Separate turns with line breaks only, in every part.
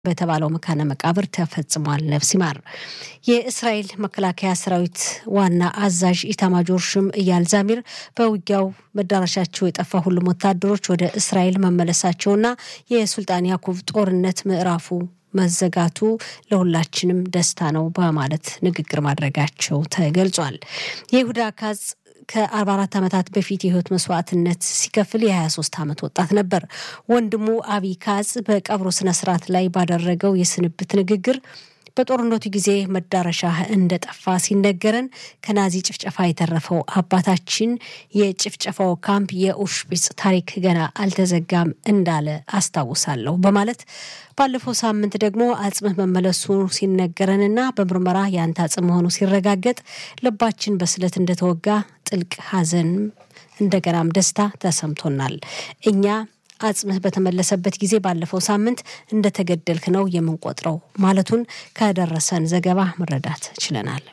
በተባለው መካነ መቃብር ተፈጽሟል። ነፍስ ይማር። የእስራኤል መከላከያ ሰራዊት ዋና አዛዥ ኢታማጆር ሹም እያል ዛሚር በውጊያው መዳረሻቸው የጠፋ ሁሉም ወታደሮች ወደ እስራኤል መመለሳቸውና የሱልጣን ያዕቆብ ጦርነት ምዕራፉ መዘጋቱ ለሁላችንም ደስታ ነው በማለት ንግግር ማድረጋቸው ተገልጿል። የይሁዳ ካዝ ከ44 ዓመታት በፊት የህይወት መስዋዕትነት ሲከፍል የ23 ዓመት ወጣት ነበር። ወንድሙ አቢ ካዝ በቀብሩ ስነስርዓት ላይ ባደረገው የስንብት ንግግር በጦርነቱ ጊዜ መዳረሻ እንደጠፋ ሲነገረን ከናዚ ጭፍጨፋ የተረፈው አባታችን የጭፍጨፋው ካምፕ የኦሽፒጽ ታሪክ ገና አልተዘጋም እንዳለ አስታውሳለሁ በማለት ባለፈው ሳምንት ደግሞ አጽምህ መመለሱ ሲነገረንና በምርመራ የአንተ አጽም መሆኑ ሲረጋገጥ ልባችን በስለት እንደተወጋ ጥልቅ ሐዘን እንደገናም ደስታ ተሰምቶናል። እኛ አጽምህ በተመለሰበት ጊዜ ባለፈው ሳምንት እንደተገደልክ ነው የምንቆጥረው ማለቱን ከደረሰን ዘገባ መረዳት ችለናል።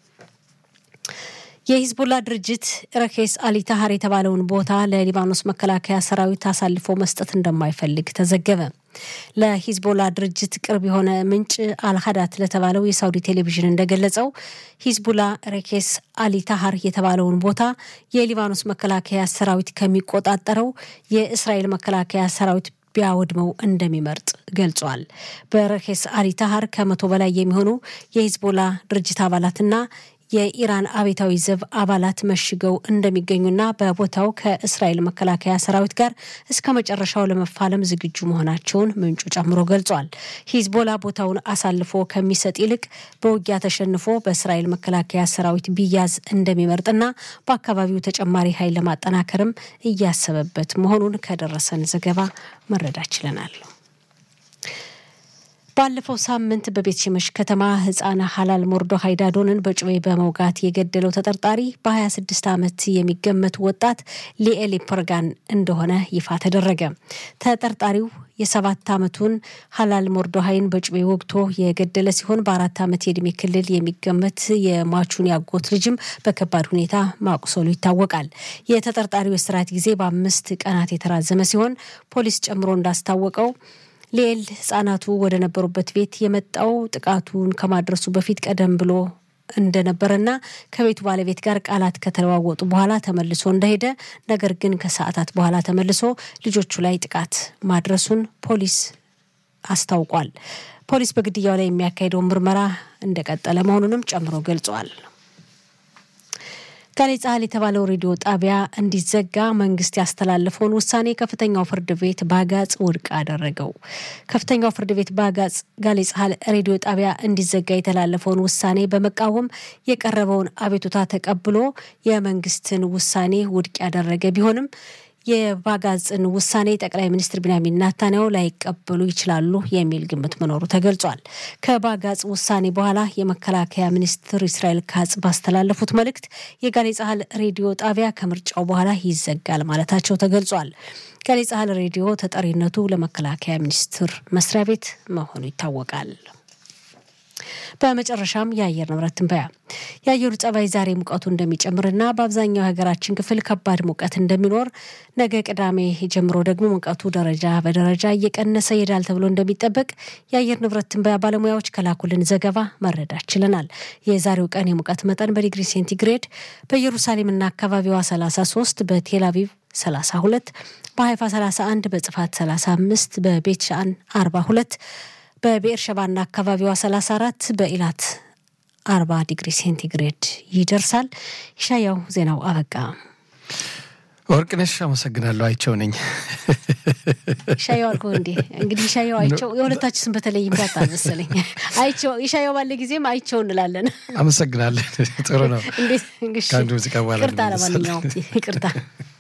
የሂዝቡላ ድርጅት ረኬስ አሊታሃር የተባለውን ቦታ ለሊባኖስ መከላከያ ሰራዊት አሳልፎ መስጠት እንደማይፈልግ ተዘገበ። ለሂዝቦላ ድርጅት ቅርብ የሆነ ምንጭ አልሀዳት ለተባለው የሳውዲ ቴሌቪዥን እንደገለጸው ሂዝቡላ ሬኬስ አሊታሃር የተባለውን ቦታ የሊባኖስ መከላከያ ሰራዊት ከሚቆጣጠረው የእስራኤል መከላከያ ሰራዊት ቢያወድመው እንደሚመርጥ ገልጿል። በረኬስ አሊታሃር ከመቶ በላይ የሚሆኑ የሂዝቦላ ድርጅት አባላትና የኢራን አቤታዊ ዘብ አባላት መሽገው እንደሚገኙና በቦታው ከእስራኤል መከላከያ ሰራዊት ጋር እስከ መጨረሻው ለመፋለም ዝግጁ መሆናቸውን ምንጩ ጨምሮ ገልጿል። ሂዝቦላ ቦታውን አሳልፎ ከሚሰጥ ይልቅ በውጊያ ተሸንፎ በእስራኤል መከላከያ ሰራዊት ቢያዝ እንደሚመርጥና በአካባቢው ተጨማሪ ኃይል ለማጠናከርም እያሰበበት መሆኑን ከደረሰን ዘገባ መረዳት ችለናል። ባለፈው ሳምንት በቤት ሽመሽ ከተማ ህፃን ሀላል ሞርዶሃይ ዳዶንን በጩቤ በመውጋት የገደለው ተጠርጣሪ በ26 ዓመት የሚገመት ወጣት ሊኤሊ ፐርጋን እንደሆነ ይፋ ተደረገ። ተጠርጣሪው የሰባት ዓመቱን ሀላል ሞርዶሃይን በጩቤ ወግቶ የገደለ ሲሆን በአራት ዓመት የዕድሜ ክልል የሚገመት የሟቹን ያጎት ልጅም በከባድ ሁኔታ ማቁሰሉ ይታወቃል። የተጠርጣሪው የስርዓት ጊዜ በአምስት ቀናት የተራዘመ ሲሆን ፖሊስ ጨምሮ እንዳስታወቀው ሊኤል ህጻናቱ ወደ ነበሩበት ቤት የመጣው ጥቃቱን ከማድረሱ በፊት ቀደም ብሎ እንደነበረና ከቤቱ ባለቤት ጋር ቃላት ከተለዋወጡ በኋላ ተመልሶ እንደሄደ ነገር ግን ከሰዓታት በኋላ ተመልሶ ልጆቹ ላይ ጥቃት ማድረሱን ፖሊስ አስታውቋል። ፖሊስ በግድያው ላይ የሚያካሄደውን ምርመራ እንደቀጠለ መሆኑንም ጨምሮ ገልጿል። ጋሌ ጻህል የተባለው ሬዲዮ ጣቢያ እንዲዘጋ መንግስት ያስተላለፈውን ውሳኔ ከፍተኛው ፍርድ ቤት በአጋጽ ውድቅ አደረገው። ከፍተኛው ፍርድ ቤት በአጋጽ ጋሌ ጻህል ሬዲዮ ጣቢያ እንዲዘጋ የተላለፈውን ውሳኔ በመቃወም የቀረበውን አቤቱታ ተቀብሎ የመንግስትን ውሳኔ ውድቅ ያደረገ ቢሆንም የባጋጽን ውሳኔ ጠቅላይ ሚኒስትር ቢንያሚን ናታንያሁ ላይቀበሉ ይችላሉ የሚል ግምት መኖሩ ተገልጿል። ከባጋጽ ውሳኔ በኋላ የመከላከያ ሚኒስትር እስራኤል ካጽ ባስተላለፉት መልእክት የጋሌ ጻህል ሬዲዮ ጣቢያ ከምርጫው በኋላ ይዘጋል ማለታቸው ተገልጿል። ጋሌ ጻህል ሬዲዮ ተጠሪነቱ ለመከላከያ ሚኒስትር መስሪያ ቤት መሆኑ ይታወቃል። በመጨረሻም የአየር ንብረት ትንበያ። የአየሩ ጸባይ ዛሬ ሙቀቱ እንደሚጨምርና በአብዛኛው የሀገራችን ክፍል ከባድ ሙቀት እንደሚኖር፣ ነገ ቅዳሜ ጀምሮ ደግሞ ሙቀቱ ደረጃ በደረጃ እየቀነሰ ይሄዳል ተብሎ እንደሚጠበቅ የአየር ንብረት ትንበያ ባለሙያዎች ከላኩልን ዘገባ መረዳት ችለናል። የዛሬው ቀን የሙቀት መጠን በዲግሪ ሴንቲግሬድ በኢየሩሳሌምና አካባቢዋ 33 በቴል አቪቭ 32 በሀይፋ 31 በጽፋት 35 በቤት ሻን 42 በብኤር ሸባና አካባቢዋ 34 በኢላት 40 ዲግሪ ሴንቲግሬድ ይደርሳል። ሻያው ዜናው አበቃ።
ወርቅነሽ አመሰግናለሁ። አይቸው ነኝ።
ሻያው አልኩ እንዴ? እንግዲህ ሻያው አይቸው የሁለታችን ስም በተለይ ይምታታል መሰለኝ። አይቸው የሻያው ባለ ጊዜም አይቸው እንላለን።
አመሰግናለን። ጥሩ ነው።
እንዴት
ከአንዱ ሙዚቃ በኋላ
ይቅርታ፣ ለማንኛውም ይቅርታ።